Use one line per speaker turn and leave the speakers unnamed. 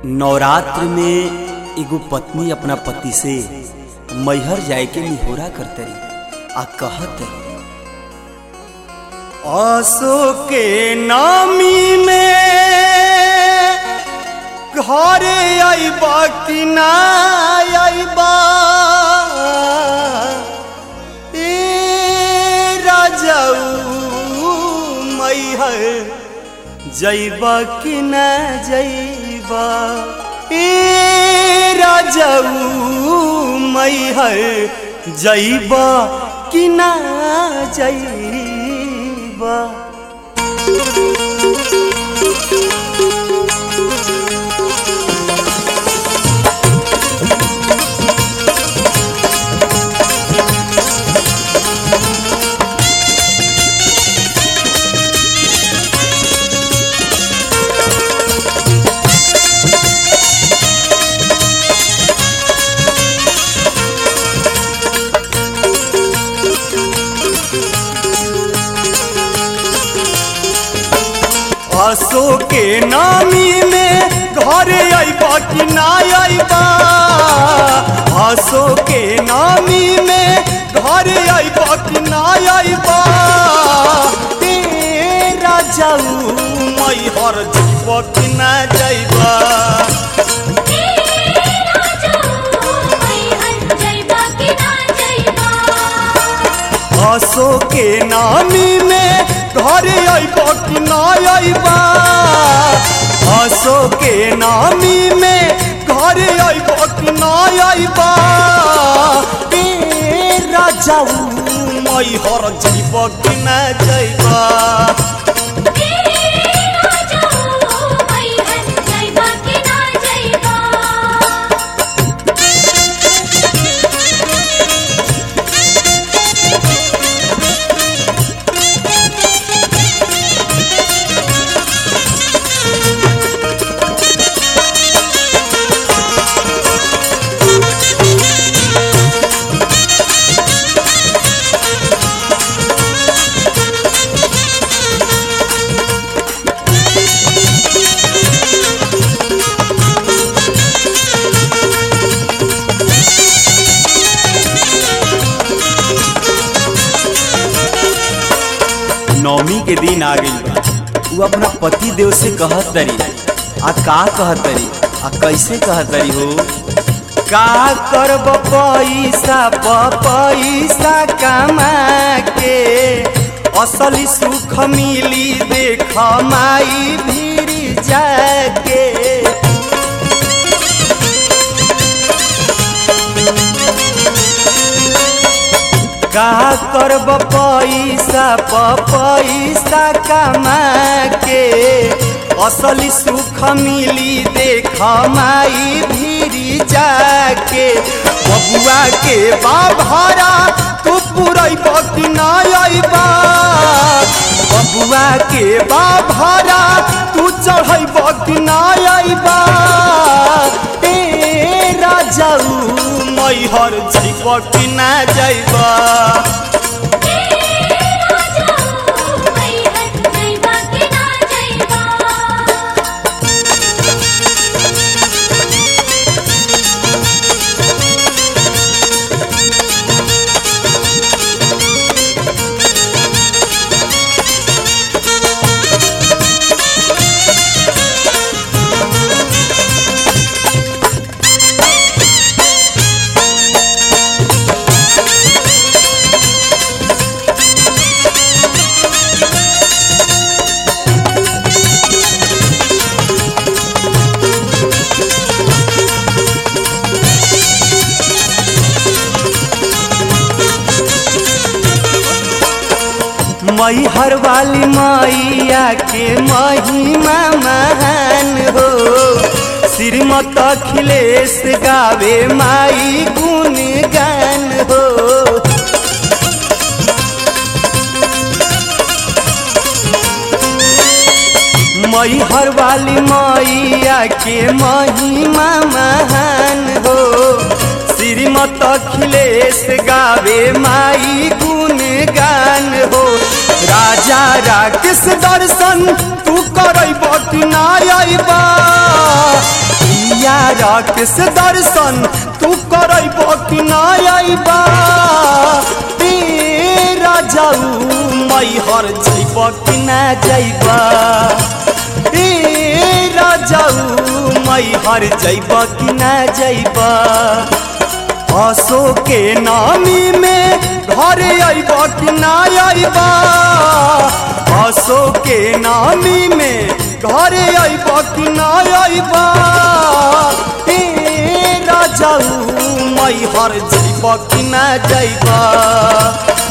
नवरात्र में एगो पत्नी अपना पति से मैहर जाए के निहोरा करतरी आ कहत आसो के नामी में घरे आईबा कि ना आईबा ए राजाऊ मैहर जैबा कि न जैबा ए राजाऊ मैहर जैबा कि न जैबा आसो के नामी में घरे आईबा कि ना आईबा आसो के नामी में घरे आईबा कि ना आईबा तेरा जाऊ मई हर जीव कि ना जाइबा आसो के नामी में घरे आईबा कि ना आईबा आसो के नामी में घरे आईबा कि ना आईबा तेरा जाऊ मई हर जीव कि ना जाइबा नवमी के दिन आ गई बा वो अपना पति देव से कहत तरी आ का कहत तरी आ कैसे कहत तरी हो का करब पैसा प पैसा कमा के असली सुख मिली देख माई भीड़ जाके का करब पैसा प पैसा कमा के असली सुख मिली देख माई भीड़ जाके बबुआ के बाभारा तू पुरैब कि ना अइबा बबुआ के बाभारा तू चढ़ैब कि ना अइबा ए राजाऊ मैहर जैब कि ना जैबा मैहर वाली मैया के महिमा महान हो श्रीमत अखिलेश गावे माई गुण गान हो मैहर वाली मैया के महिमा महान हो श्रीमत अखिलेश गावे माई गुण गान हो राजा राकेश दर्शन तू करब कि ना अइबा राकेश दर्शन तू करब कि ना अइबा तेरा जाऊ मैहर जइब कि ना जइबा तेरा जाऊ मैहर जइब कि ना जइबा आसो के नामी में घर अइब कि ना अइबा आसो के नामी में घर अइब कि ना अइबा ए राजाऊ मैहर जइब कि ना जइबा